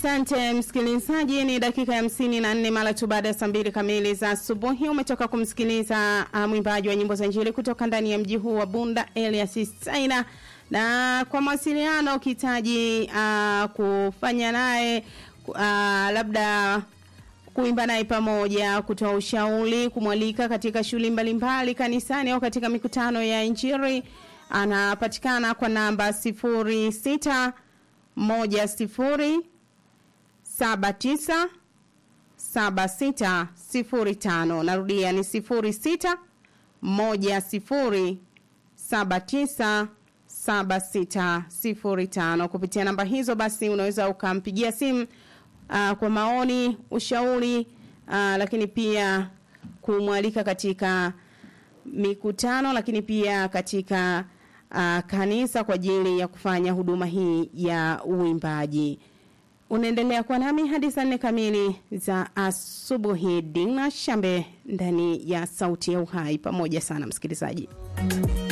Asante msikilizaji, ni dakika ya hamsini na nne mara tu baada ya saa mbili kamili za asubuhi. Umetoka kumsikiliza uh, mwimbaji wa nyimbo za Injili kutoka ndani ya mji huu wa Bunda, Elias Saina. Na kwa mawasiliano ukihitaji uh, kufanya naye uh, labda kuimba naye pamoja, kutoa ushauri, kumwalika katika shughuli mbalimbali kanisani au katika mikutano ya Injili, anapatikana kwa namba sifuri sita moja sifuri saba tisa saba sita sifuri tano. Narudia ni sifuri sita moja sifuri saba tisa saba sita sifuri tano. Kupitia namba hizo basi unaweza ukampigia simu uh, kwa maoni, ushauri uh, lakini pia kumwalika katika mikutano, lakini pia katika uh, kanisa kwa ajili ya kufanya huduma hii ya uimbaji. Unaendelea kuwa nami hadi saa nne kamili za asubuhi. Dina Shambe ndani ya Sauti ya Uhai. Pamoja sana msikilizaji.